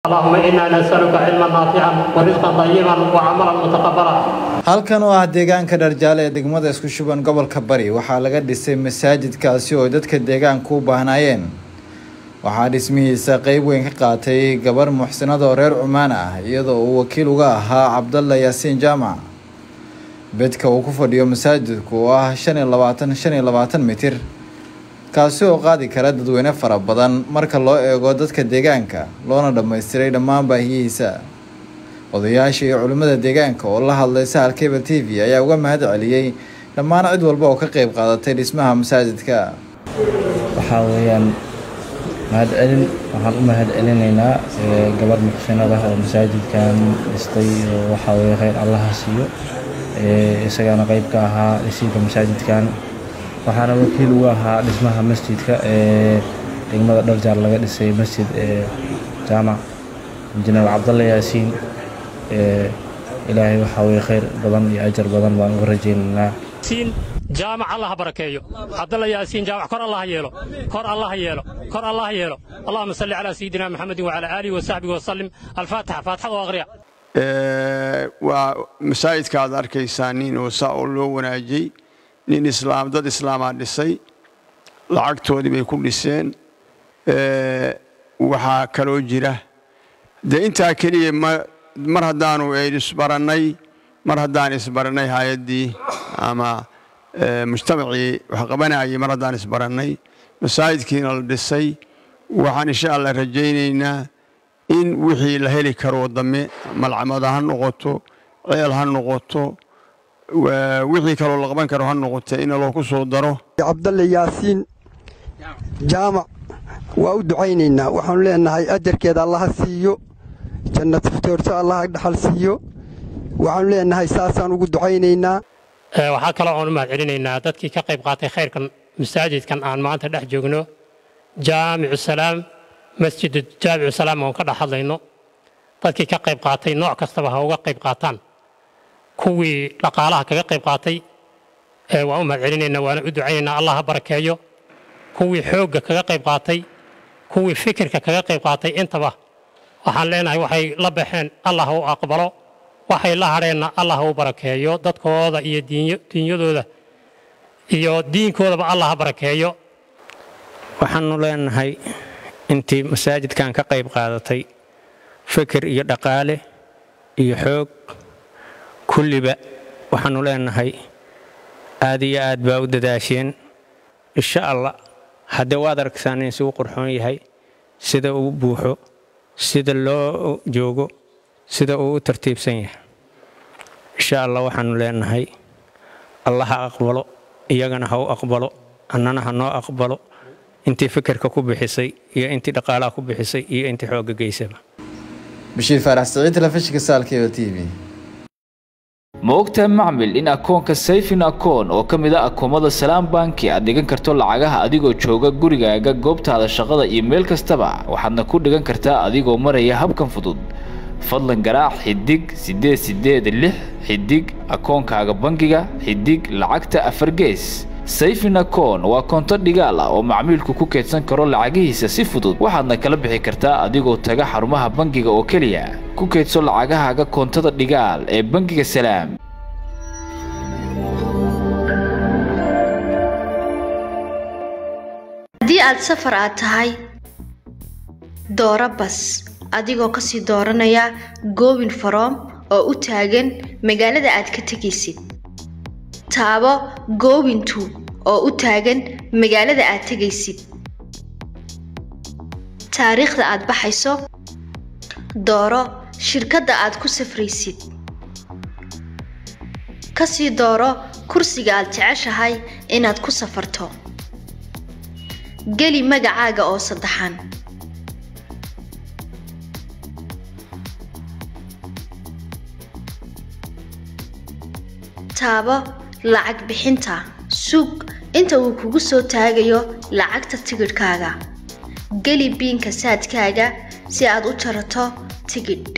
اللهم إنا نسألك علما نافعا ورزقا طيبا وعملا متقبلا halkan oo ah deegaanka dharjaale ee degmada isku shuban gobolka bari waxaa laga dhisay masaajidkaasi oo dadka deegaanka u baahnaayeen waxaa dhismihiisa qeyb weyn ka qaatay gabar muxsinada oo reer cumaan ah iyadoo uu wakiil uga ahaa cabdalla yaasiin jaamac bedka uu ku fadhiyo masaajidku oo ah shan iyo labaatan shan iyo labaatan mitir kaasi oo qaadi kara dadweyne fara badan marka loo eego dadka deegaanka loona dhammaystiray dhammaan baahiyihiisa odayaasha iyo culimmada deegaanka oo la hadlay sahal cable t v ayaa uga mahad celiyey dhammaan cid walba oo ka qeyb qaadatay dhismaha masaajidka waxaa weeyaan mahad celin waxaan u mahad celinaynaa gabar muxsinada oo masaajidkan dhistay oo waxaa weye kheyr allaha siiyo isagaana qeyb ka ahaa dhisiinka masaajidkan waxaana wakiil ugu ahaa dhismaha masjidka ee degmada dharjaar laga dhisay masjid ee jaamac injineer cabdalle yaasiin ilaahay waxaa weye kheyr badan iyo ajar badan baan uga rajaynaynaa jaamac allah barakeeyo cabdalla yaasiin jaamac kor allah yeelo kor allah yeelo kor allah yeelo allahuma salli calaa sayidina maxamedin wacalaa aalihi wasaxbihi wasallim alfaatixa faatixada oo aqriya waa masaajidka aad arkaysaa nin oo saa oo loo wanaajiyey nin islaam dad islaamaa dhisay lacagtoodii bay ku dhiseen waxaa kaloo jira dee intaa keliya mar haddaanu isbarannay mar haddaan isbarannay hay-addii ama mujtamacii wax qabanayay mar haddaan isbarannay masaajidkiina la dhisay waxaan insha allah rajaynaynaa in wixii la heli karoo dame malcamada ha noqoto ceel ha noqoto wixii kaloo la qaban karo ha noqote in loo ku soo daro cabdalle yaasiin jaamac waa u ducaynaynaa waxaanu leenahay ajarkeeda allaha siiyo jannad fitoorso allaha dhaxal siiyo waxaanu leenahay saasaan ugu ducaynaynaa waxaa kaloo aan u mahad celinaynaa dadkii ka qayb qaatay khayrkan masaajidkan aan maanta dhex joogno jaamicu salaam masjidu jaamicu salaam oon ka dhex hadlayno dadkii ka qayb qaatay nooc kastaba ha uga qayb qaataan kuwii dhaqaalaha kaga qayb qaatay waan u mahad celinaynaa waana u ducaynaynaa allah ha barakeeyo kuwii xoogga kaga qayb qaatay kuwii fikirka kaga qayb qaatay intaba waxaan leenahay waxay la baxeen allah u aqbalo waxay la hadheenna allah u barakeeyo dadkooda iyo diinyadooda iyo diinkoodaba allah ha barakeeyo waxaannu leenahay intii masaajidkan ka qayb qaadatay fikir iyo dhaqaale iyo xoog kulliba waxaannu leenahay aad iyo aad baa u dadaasheen insha allah haddee waad arkaysaan in isugu qurxoon yahay sida uu buuxo sida loo joogo sida uu u tartiibsan yahay insha allah waxaannu leenahay allah ha aqbalo iyagana ha u aqbalo annana ha noo aqbalo intii fikirka ku bixisay iyo intii dhaqaalaha ku bixisay iyo intii xoogga geysaba bashiir faarax siciid telefishinka saalkeeda t v ma ogtahay macmil in akoonka sayfin akoon oo ka mid a akoomada salaam banki aad dhigan karto lacagaha adigoo jooga gurigaaga goobtaada shaqada iyo meel kastaba waxaadna ku dhigan kartaa adigoo maraya habkan fudud fadlan garaac xidig siddeed siddeed lix xidig akoonkaaga bangiga xidig lacagta afar gees sayfin akoon waa koonto dhigaal ah oo macmiilku ku keedsan karo lacagihiisa si fudud waxaadna kala bixi kartaa adigoo taga xarumaha bangiga oo keliya ku keedso lacagahaaga koontada dhigaal ee bangiga salaam haddii aad safar aad tahay dooro bas adigoo kasii dooranaya goobin faroom oo u taagan magaalada aad ka tegaysid taabo goobintu oo u taagan magaalada aad tegaysid taariikhda aad baxayso dooro shirkadda aad ku safraysid kasii dooro kursiga aad jeceshahay inaad ku safarto geli magacaaga oo saddexan taabo lacag bixinta suug inta uu kugu soo taagayo lacagta tigidhkaaga geli biinka saadkaaga si aad u jarato tigidh